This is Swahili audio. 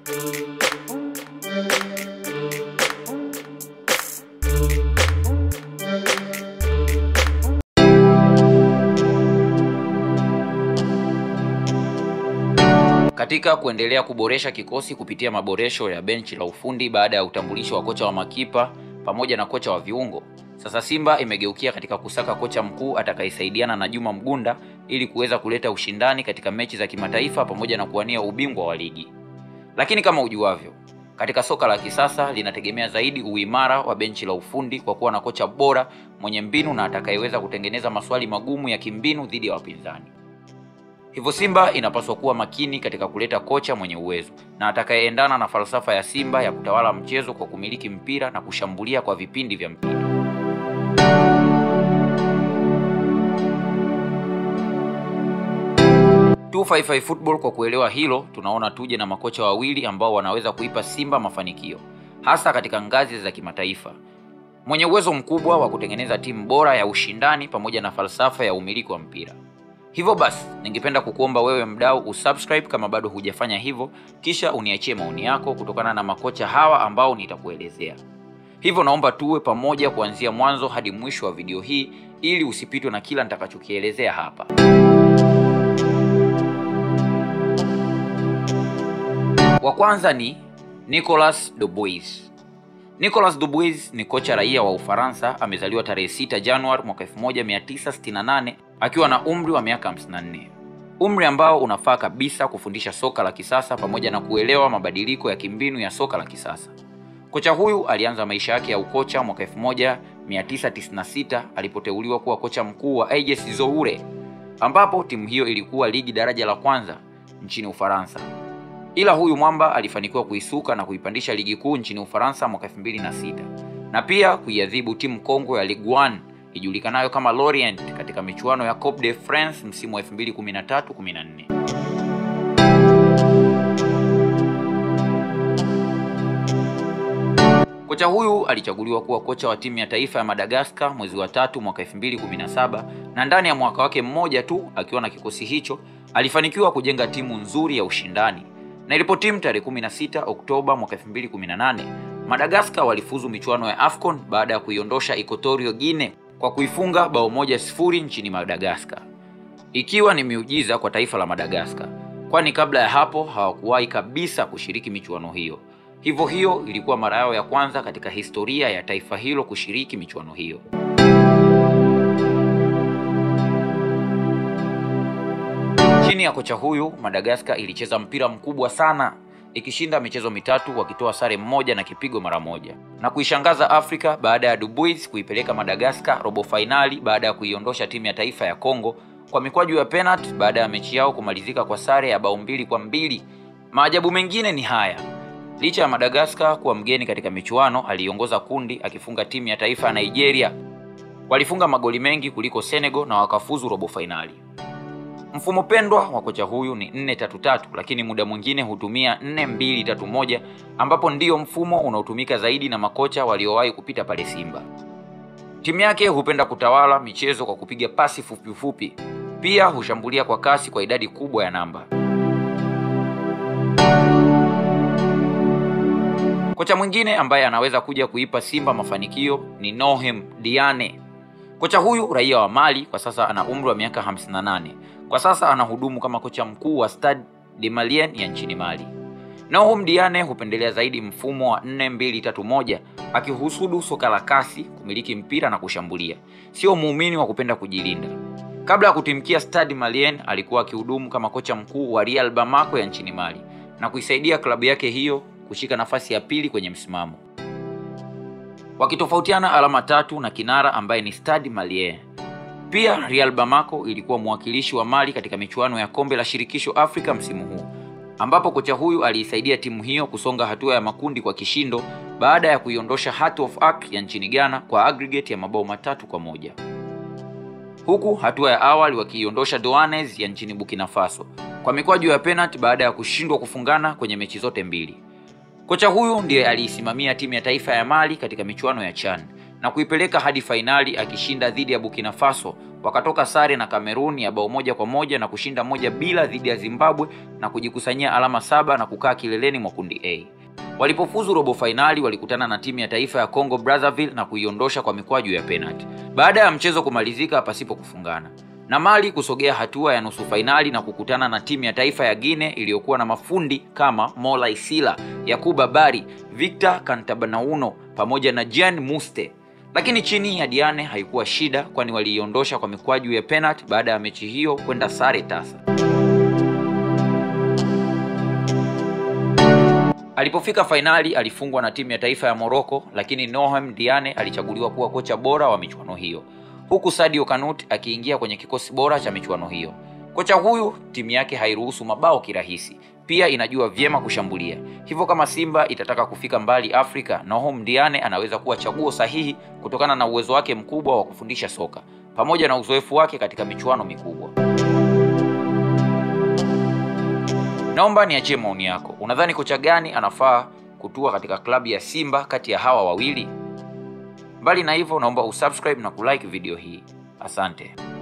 Katika kuendelea kuboresha kikosi kupitia maboresho ya benchi la ufundi baada ya utambulisho wa kocha wa makipa pamoja na kocha wa viungo, sasa Simba imegeukia katika kusaka kocha mkuu atakayesaidiana na Juma Mgunda ili kuweza kuleta ushindani katika mechi za kimataifa pamoja na kuwania ubingwa wa ligi. Lakini kama ujuavyo, katika soka la kisasa linategemea zaidi uimara wa benchi la ufundi kwa kuwa na kocha bora mwenye mbinu na atakayeweza kutengeneza maswali magumu ya kimbinu dhidi ya wapinzani. Hivyo Simba inapaswa kuwa makini katika kuleta kocha mwenye uwezo na atakayeendana na falsafa ya Simba ya kutawala mchezo kwa kumiliki mpira na kushambulia kwa vipindi vya mpira. Two Football kwa kuelewa hilo, tunaona tuje na makocha wawili ambao wanaweza kuipa Simba mafanikio hasa katika ngazi za kimataifa, mwenye uwezo mkubwa wa kutengeneza timu bora ya ushindani pamoja na falsafa ya umiliki wa mpira. Hivyo basi, ningependa kukuomba wewe mdau usubscribe kama bado hujafanya hivyo, kisha uniachie maoni yako kutokana na makocha hawa ambao nitakuelezea. Hivyo naomba tuwe pamoja kuanzia mwanzo hadi mwisho wa video hii ili usipitwe na kila nitakachokielezea hapa. Wa kwanza ni Nicolas Dubois. Nicolas Dubois ni kocha raia wa Ufaransa, amezaliwa tarehe 6 Januari mwaka 1968 akiwa na umri wa miaka 54, umri ambao unafaa kabisa kufundisha soka la kisasa pamoja na kuelewa mabadiliko ya kimbinu ya soka la kisasa. Kocha huyu alianza maisha yake ya ukocha mwaka 1996 alipoteuliwa kuwa kocha mkuu wa AS Zoure, ambapo timu hiyo ilikuwa ligi daraja la kwanza nchini Ufaransa. Ila huyu mwamba alifanikiwa kuisuka na kuipandisha ligi kuu nchini Ufaransa mwaka 2006 na pia kuiadhibu timu kongwe ya Ligue 1 ijulikanayo kama Lorient katika michuano ya Coupe de France msimu wa 2013-14. Kocha huyu alichaguliwa kuwa kocha wa timu ya taifa ya Madagascar mwezi wa tatu mwaka 2017 na ndani ya mwaka wake mmoja tu akiwa na kikosi hicho alifanikiwa kujenga timu nzuri ya ushindani na ilipotimu tarehe 16 Oktoba mwaka 2018 Madagascar walifuzu michuano ya AFCON baada ya kuiondosha Equatorial Guinea kwa kuifunga bao moja sifuri nchini Madagascar, ikiwa ni miujiza kwa taifa la Madagascar, kwani kabla ya hapo hawakuwahi kabisa kushiriki michuano hiyo. Hivyo hiyo ilikuwa mara yao ya kwanza katika historia ya taifa hilo kushiriki michuano hiyo. Chini ya kocha huyu Madagascar ilicheza mpira mkubwa sana ikishinda michezo mitatu wakitoa sare mmoja na kipigo mara moja na kuishangaza Afrika baada ya Dubois kuipeleka Madagascar robo fainali baada ya kuiondosha timu ya taifa ya Kongo kwa mikwaju ya penalti baada ya mechi yao kumalizika kwa sare ya bao mbili kwa mbili. Maajabu mengine ni haya: licha ya Madagascar kuwa mgeni katika michuano, aliongoza kundi akifunga timu ya taifa ya Nigeria. Walifunga magoli mengi kuliko Senegal na wakafuzu robo fainali. Mfumo pendwa wa kocha huyu ni 4-3-3 lakini muda mwingine hutumia 4-2-3-1 ambapo ndiyo mfumo unaotumika zaidi na makocha waliowahi kupita pale Simba. Timu yake hupenda kutawala michezo kwa kupiga pasi fupi fupi, pia hushambulia kwa kasi kwa idadi kubwa ya namba. Kocha mwingine ambaye anaweza kuja kuipa Simba mafanikio ni Nohem Diane. Kocha huyu raia wa Mali kwa sasa ana umri wa miaka 58. Kwa sasa anahudumu kama kocha mkuu wa Stade de Malien ya nchini Mali. Nohem Diane hupendelea zaidi mfumo wa 4-2-3-1 akihusudu soka la kasi, kumiliki mpira na kushambulia. Sio muumini wa kupenda kujilinda. Kabla ya kutimkia Stade Malien alikuwa akihudumu kama kocha mkuu wa Real Bamako ya nchini Mali na kuisaidia klabu yake hiyo kushika nafasi ya pili kwenye msimamo. Wakitofautiana alama tatu na kinara ambaye ni Stade Malien. Pia Real Bamako ilikuwa mwakilishi wa Mali katika michuano ya kombe la shirikisho Afrika msimu huu, ambapo kocha huyu aliisaidia timu hiyo kusonga hatua ya makundi kwa kishindo baada ya kuiondosha Heart of Oak ya nchini Ghana kwa aggregate ya mabao matatu kwa moja, huku hatua ya awali wakiiondosha Douanes ya nchini Burkina Faso kwa mikwaju ya penalti baada ya kushindwa kufungana kwenye mechi zote mbili. Kocha huyu ndiye aliisimamia timu ya taifa ya Mali katika michuano ya CHAN na kuipeleka hadi fainali akishinda dhidi ya Burkina Faso wakatoka sare na Kamerun ya bao moja kwa moja na kushinda moja bila dhidi ya Zimbabwe na kujikusanyia alama saba na kukaa kileleni mwa kundi A. Walipofuzu robo fainali walikutana na timu ya taifa ya Congo Brazzaville na kuiondosha kwa mikwaju ya penalti baada ya mchezo kumalizika pasipo kufungana, na Mali kusogea hatua ya nusu fainali na kukutana na timu ya taifa ya Guinea iliyokuwa na mafundi kama Mola Isila, Yakuba Bari, Victor Kantabanauno pamoja na Jean Muste. Lakini chini ya Diane haikuwa shida, kwani waliiondosha kwa mikwaju ya penalti baada ya mechi hiyo kwenda sare tasa. Alipofika fainali alifungwa na timu ya taifa ya Morocco, lakini Nohem Diane alichaguliwa kuwa kocha bora wa michuano hiyo, huku Sadio Kanut akiingia kwenye kikosi bora cha michuano hiyo. Kocha huyu timu yake hairuhusu mabao kirahisi, pia inajua vyema kushambulia. Hivyo kama Simba itataka kufika mbali Afrika, Nohem Diane anaweza kuwa chaguo sahihi kutokana na uwezo wake mkubwa wa kufundisha soka pamoja na uzoefu wake katika michuano mikubwa. Naomba niachie maoni yako. Unadhani kocha gani anafaa kutua katika klabu ya Simba kati ya hawa wawili? Mbali na hivyo, naomba usubscribe na kulike video hii. Asante.